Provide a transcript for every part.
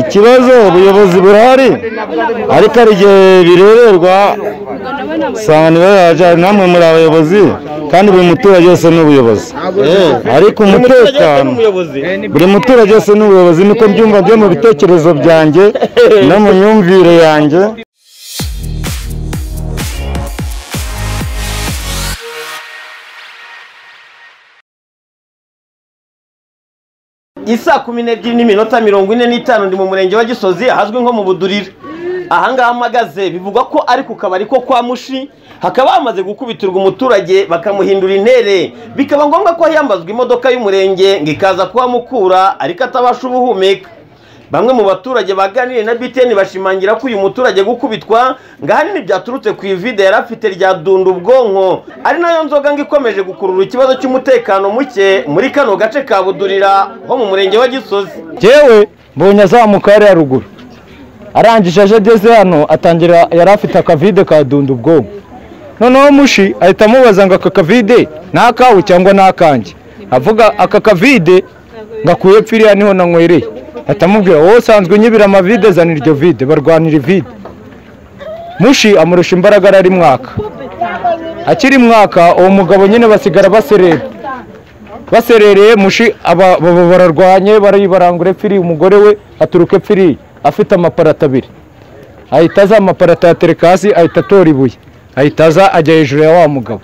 ikibazo ubuyobozi burahari ariko hari igihe birererwa usanga ntibayaje namwe muri abayobozi kandi buri muturage wese ni ubuyobozi ariko umutekano buri muturage wese ni ubuyobozi niko mbyumva byo mu bitekerezo byanjye no mu myumvire yanjye isaa kumi n'ebyiri n'iminota mirongo ine n'itanu ndi mu murenge wa gisozi ahazwi nko mu budurire ahangaha mpagaze bivugwa ko ari ku kabari ko kwa mushi hakaba hamaze gukubitirwa umuturage bakamuhindura intere bikaba ngombwa ko hiyambazwa imodoka y'umurenge ngo ikaza kuhamukura ariko atabasha ubuhumeka bamwe mu baturage baganiriye na biteni bashimangira ko uyu muturage gukubitwa ngo ahanini byaturutse ku ivide yari afite rya dunda ubwonko ari nayo nzoga ngo ikomeje gukurura ikibazo cy'umutekano muke muri kano gace ka budurira ho mu murenge wa gisozi yewe mbonye azamuka hariya ruguru arangije aje ageze hano atangira yari afite akavide kadunda ubwonko noneho mushi ahita amubaza ngo aka kavide ni akawe cyangwa ni akanjye avuga aka kavide ngakuye pfiriya niho nanywereye ahita amubwira wowe usanzwe unyibira amavide zana iryo vide barwanira ivide mushi amurusha imbaraga arari mwaka akiri mwaka uwo mugabo nyine basigara baserera baserereye mushi aba- aba- bararwanye baribarangura epfiri umugore we aturuka epfiri afite amaparato abiri ahita aza amaparato ayatereka hasi ahita atora ibuye ahita aza ajya hejuru ya wa mugabo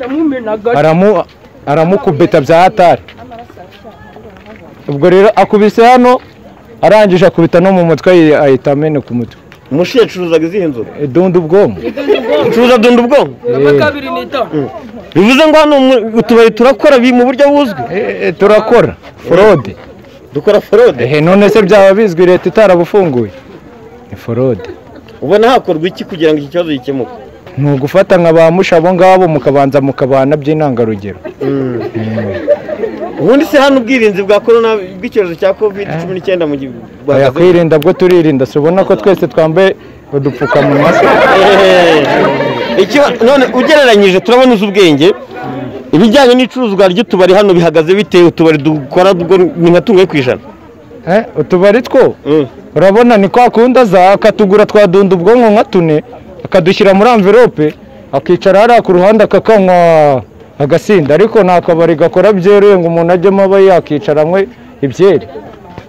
aramu aramukubita bya hatari ubwo rero akubise hano arangije akubita no mu mutwe ayi- ahita ameneka umutwe mushi yacuruzaga izihe nzoga idundi ubwonko ucuruza dunda ubwonko kabiri n'itanu bivuze ngo hano mu- utubari turakora bi- mu buryo buzwi Eh, eh, turakora forode dukora forode ehe none se byaba bizwi leta itarabufunguye ni forode ubona hakorwa iki kugira ngo iki kibazo gikemuke ni ugufata nka ba musha abo ngabo mukabanza mukabana by'intangarugero ubundi se hano ubwirinzi bwa korona bw'icyorezo cya covid cumi n'icyenda mu gihugu oya kwirinda bwo turirinda si ubona ko twese twambaye udupfukamunwa se? Ikiba- none ugereranyije turabona uzi ubwenge ibijyanye n'icuruzwa ry'utubari hano bihagaze bitewe utubari dukora bwo ni nka tumwe ku ijana Eh, utubari two Mm. urabona ni kwa kundi aza akatugura twadunda ubwonko nka tune akadushyira muri amverope akicara hariya ku ruhande akakanywa agasinda ariko ni akabari gakora byeruye ngo umuntu ajyemo aba yakicara anywe ibyeri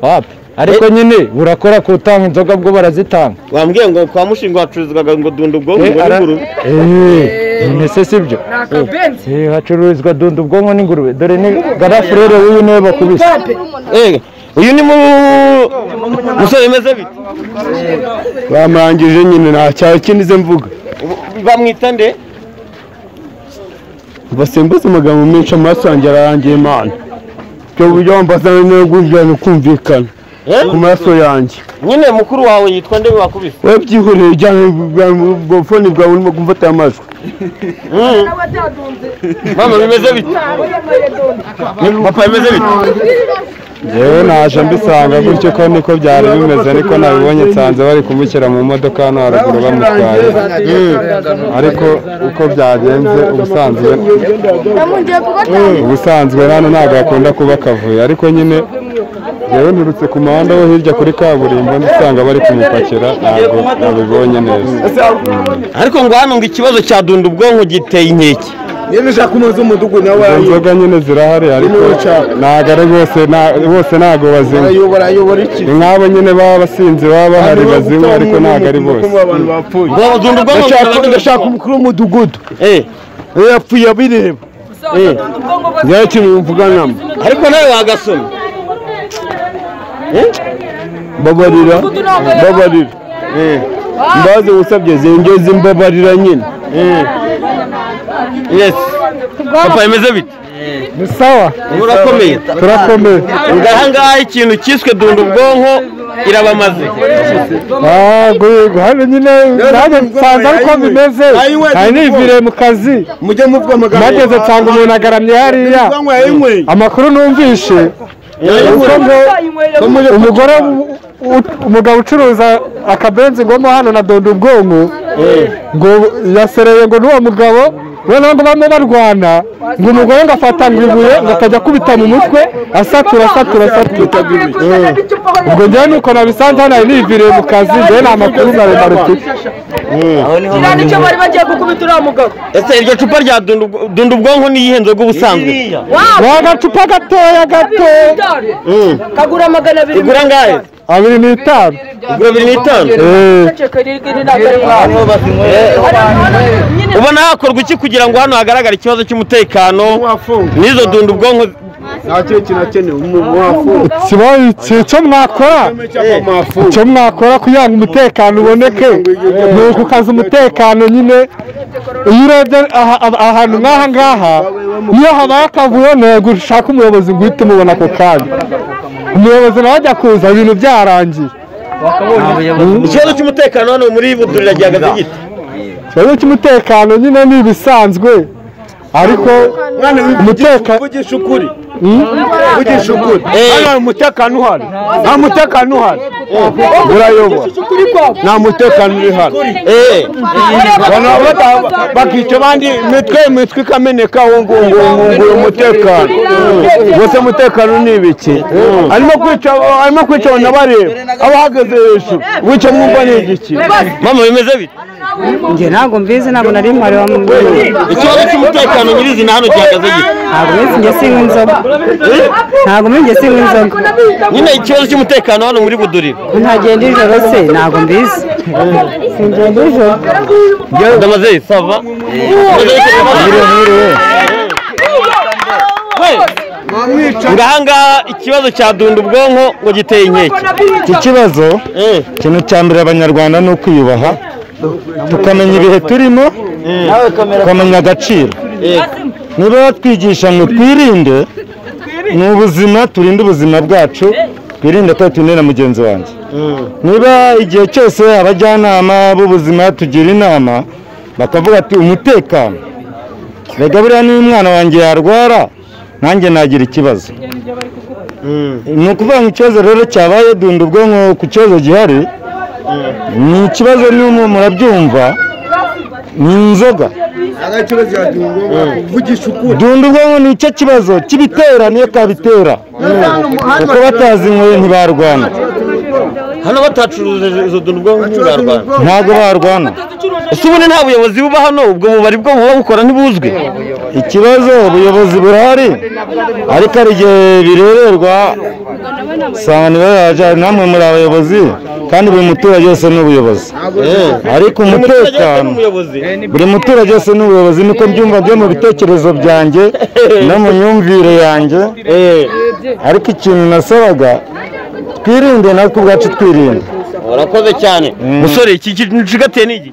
wapi ariko nyine burakora ku utanga inzoga bwo barazitanga wambwiye ngo kwa mushinga hacururizwaga ngo dunda ubwonko Eh, ngo ara- n'ingurube Eh, none se si byo akabenzi Eh, hacururizwa dunda ubwonko n'ingurube dore ni garafurere w'uyu niwe bakubise Eh, uyu ni mu- musore bimeze bite bamurangije nyine nta cyaro kindi ze mvuga Ubu- bamwita nde basimbuze amagambo menshi amaraso yanjye ararangiye imana ibyo buryo wambazana niyo bwumvikana ukumvikana Eh? ku maraso yanjye nyine mukuru wawe yitwa nde wakubise wowe byihoreye ujyana ubufoni bwawe urimo gufata amajwi mama bimeze bite papa bimeze bite yewe naje mbisanga gutyo ko niko byari bimeze ariko nabibonye nsanze bari kumushyira mu modoka hano haruguru bamutwaye ariko uko byagenze ubusanzwe ubusanzwe hano ntabwo hakunda kuba akavuyo ariko nyine yewe nturutse ku muhanda wo hirya kuri kaburimbo ndisanga bari kumupakira ntabwo nabibonye neza ariko ngo hano ngo ikibazo cya dunda ubwonko giteye inkeke izo nzoga nyine zirahari ariko ntabwo ari bose nta- bose ntabwo bazinywa ni nk'abo nyine baba abasinzi baba bahari bazinywa ariko ntabwo ari bose ngo dunda ubwonko ngo ndashaka umukuru w'umudugudu Eh, yapfuye abireba ngewe ikintu mvuganamo ariko nawe wagasoma mbabarira mbabarira mbaze usabye zengeze imbabarira nyine yes papa bimeze bite ni sawa urakomeye turakomeye ngo ahangaha ikintu cyiswe dunda ubwonko irabamaze Ah, guhiga hano nyine nanjye nsanze ariko bimeze hari n'ivire mu kazi mujye muvuga amagambo mageze nsanga umuntu agaramye hariya yanyweye amakuru numvishe uko ngo umugore u- u- umugabo ucuruza akabenzi ngomo hano na donda ubwonko ngo yasereye ngo n'uwo mugabo noneho ngo bamo barwana ngo umugore ngo afata ngo ibuye ngo akajya akubita mu mutwe asatura asatura asatura Eh. ubwo njyewe nuko nabisanze hano hari niviriye mu kazi njyewe nta makuru maremare mfite Kiriya nicyo bari bagiye gukubita uriya mugabo. ese iryo cupa rya dundu- dundubwonko ni iyihe nzoga ubusanzwe Wow, ni agacupa gatoya gato bitari. Kagura magana abiri. igura angahe abiri n'itanu igura bibiri n'itanu Eh. Ceceka iri- iri ntabwo ari nkawe. Nyine ubona hakorwa iki kugira ngo hano hagaragare ikibazo cy'umutekano n'izo dundubwonko nta kintu kinakenewe umuntu wafunga kibaye icyo mwakora icyo mwakora kugira ngo umutekano uboneke ni ukukaza umutekano nyine iyo urebye aha- aha- ahantu nk'aha ngaha iyo habaye akavuyo ntego ushaka umuyobozi ngo uhite umubona ako kanya umuyobozi nawe ajya kuza ibintu byarangiye ikibazo cy'umutekano hano muri budurira gihagaze gito ikibazo cy'umutekano nyine ni ibisanzwe ariko umutekano uvugisha ukuri uvugisha ukuri hano hari umutekano uhari nta mutekano uhari urayoba nta mutekano uri hano Eh. abantu bata- bakica abandi imitwe imitwe ikameneka uwo nguwo uwo nguwo uwo umutekano wese umutekano ni ibiki arimo kwica arimo kwica abantu abareba abahagaze hejuru wica mwumva ni igiki mama bimeze bite njye ntabwo mbizi ntabwo nari mpari wa ikibazo cy'umutekano nyirizina hano gihagaze gito ntabwo mbizi njye sinywa inzoga ntabwo mbizi njye sinywa inzoga nyine ikibazo cy'umutekano hano muri budurira ntagenda ijoro se ntabwo mbizi singenda ijoro ndamaze sava ngahangaha ikibazo cya dunda ubwonko ngo giteye inkeke iki kibazo ikintu cya mbere abanyarwanda ni ukwiyubaha tukamenya ibihe turimo tukamenya agaciro niba batwigisha ngo twirinde ni ubuzima turinde ubuzima bwacu twirinde ko turinde na mugenzi wanjye niba igihe cyose abajyanama b'ubuzima tugira inama bakavuga ati umutekano reka buriya niba umwana wanjye yarwara nanjye nagira ikibazo ni ukuvuga ngo ikibazo rero cyabaye dunda ubwonko ku kibazo gihari ni ikibazo n'umwe murabyumva ni inzoga dunda ubwonko ni icyo kibazo kibitera niyo kabitera kuko batazinyweye ntibarwana hano batacuruje izo dunda ubwonko ntibarwana ntabwo barwana ese ubundi nta buyobozi buba hano ubwo bubari bwo buba bukora ntibuzwi ikibazo ubuyobozi burahari ariko hari igihe birererwa usanga niba yaje hari namwe muri abayobozi kandi buri muturage wese ni ubuyobozi ariko umuturage wese ni umutekano umuyobozi buri muturage wese ni ubuyobozi niko mbyumva byo mu bitekerezo byanjye no mu myumvire yanjye ariko ikintu nasabaga twirinde natwe ubwacu twirinde urakoze cyane musore iki gicigatiye ni iki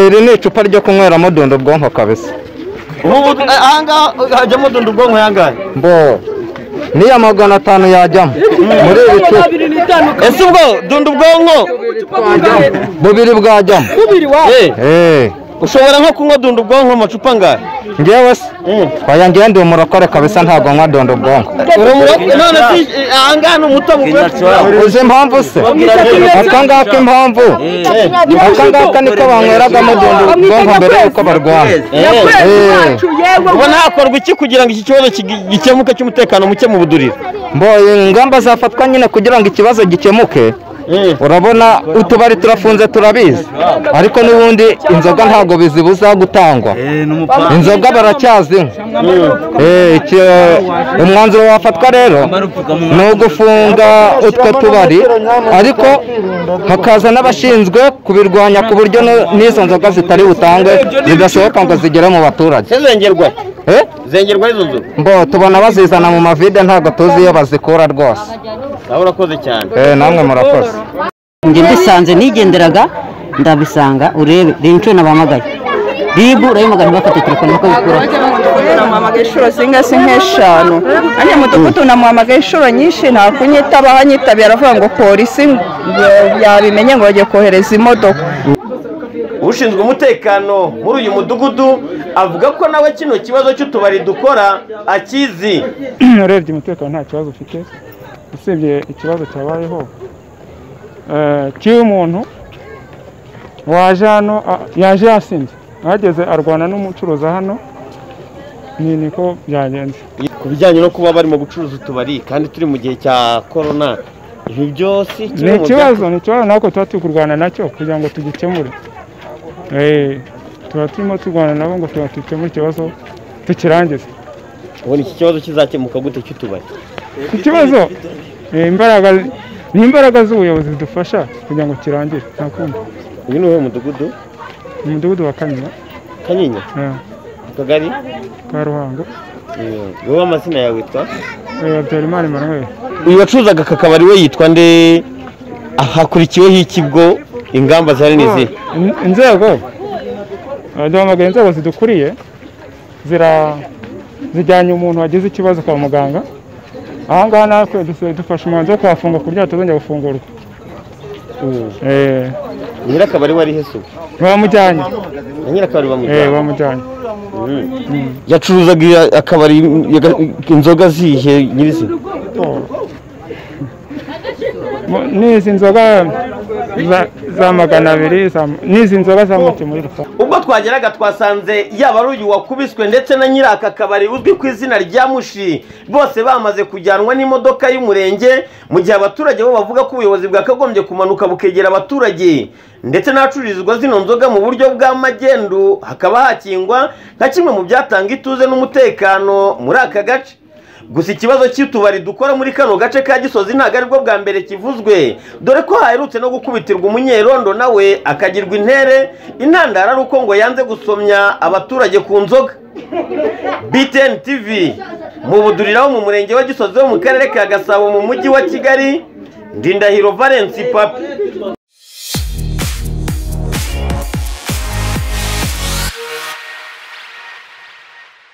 iri ni icupa ryo kunyweramo dondo ubwonko kabisa ubu ahangaha hajyamo dunda ubwonko yangahe mbo niya magana atanu yajyamo muri iri magana cupa abiri n'itanu ese ubwo dunda ubwonko ucupa bw'ingahe? bubiri bwajyamo Bubiri wa. Eh, Eh, ushobora nko kunywa dunda ubwonko amacupa angahe njyewe se twayangiye ndi umurokore kabisa ntabwo nywa dondo ubwonko Urumura- none si eh, ahangaha ni umutobe uvuye uzi impamvu se aka ngaka impamvu aka ngaka niko banyweragamo dondo ubwonko mbere y'uko barwana Yakwezi Eh. wacu, yewe ubona hakorwa iki kugira ngo iki kibazo kigi- gikemuke cy'umutekano muke mu buduriro mboye ingamba zafatwa nyine kugira ngo ikibazo gikemuke urabona utubari turafunze turabizi ariko n'ubundi inzoga ntabwo bizibuza gutangwa inzoga baracyazinywa Eh, iki- umwanzuro wafatwa rero ni ugufunga utwo tubari ariko hakaza n'abashinzwe kubirwanya ku buryo no- n'izo nzoga zitari butange zidasohoka ngo zigere mu baturage zengerwa Eh? zengerwa izo nzu mbo tubona bazizana mu mavide ntabwo tuzi iyo bazikura rwose nawe urakoze cyane Eh, namwe murakoze njye mbisanze nigenderaga ndabisanga urebe reba inshuro nabahamagaye ribu urayamagana ntibafate telefone kuko bikuraho namuhamagaye inshuro zingahe si nk'eshanu nanjye mu mudugudu namuhamagaye inshuro nyinshi nta kunyitaba ahanyitabira aravuga ngo polisi ngo yabimenye ngo bagiye kohereza imodoka ushinzwe umutekano muri uyu mudugudu avuga ko nawe kino kibazo cy'utubari dukora akizi urebye umutekano nta kibazo ufite usibye ikibazo cyabayeho eh, cy'uyu muntu waje hano ah, yaje yasinze ahageze arwana n'umucuruza hano ni niko byagenze ku bijyanye no kuba barimo gucuruza utubari kandi turi mu gihe cya korona ibi byose kimwe ni mu ikibazo ni ikibazo natwe tuba turi kurwana nacyo kugira ngo tugikemure Eh, tuba turimo turwana nabo ngo tuba dukemure ikibazo tukirangize bya- ubona iki kibazo kizakemuka gute cy'utubari ikibazo eh, imbaraga ni imbaraga z'ubuyobozi zidufasha kugira ngo kirangire ntakundi uyu ni uwuhe mudugudu umudugudu wa kanyinya kanyinya eh, akagari ka ruhango Eh, wowe amazina yawe witwa eh, habyarimana emmanuel uyu wacuruzaga aka kabari we yitwa nde hakurikiweho ikigo ingamba zari n'izihe In- inzego eh, duhamagaye inzego zidukuriye zira zijyanye umuntu wagize ikibazo kwa muganga aha ngaha natwe dusa- dufashe umwanzuro wo kuhafunga ku buryo hatazongera gufungurwa Eh, nyirakabari wari hesu baramujyanye na nyirakabari Eh, bamujyana baramujyanye yacuruzaga iya- akabari yaga- inzoga zihe nyirizina Mu- n'izi nzoga za- za magana abiri za- n'izi nzoga za muti muri rusange ubwo twageraga twasanze yaba ari uyu wakubiswe ndetse na nyiri aka kabari uzwi ku izina rya mushi bose bamaze kujyanwa n'imodoka y'umurenge mu gihe abaturage bo bavuga ko ubuyobozi bwakagombye kumanuka bukegera abaturage ndetse n'ahacururizwa zino nzoga mu buryo bwa magendu hakaba hakingwa nka kimwe mu byatanga ituze n'umutekano muri aka gace gusa ikibazo cy'utubari dukora muri kano gace ka gisozi ntabwo aribwo bwa mbere kivuzwe dore ko haherutse no gukubitirwa umunyerondo nawe akagirwa intere intandaro ari uko ngo yanze gusomya abaturage ku nzoga btn tv mu budurira ho mu murenge wa gisozi wo mu karere ka gasabo mu mujyi wa kigali ndindahiro valence papi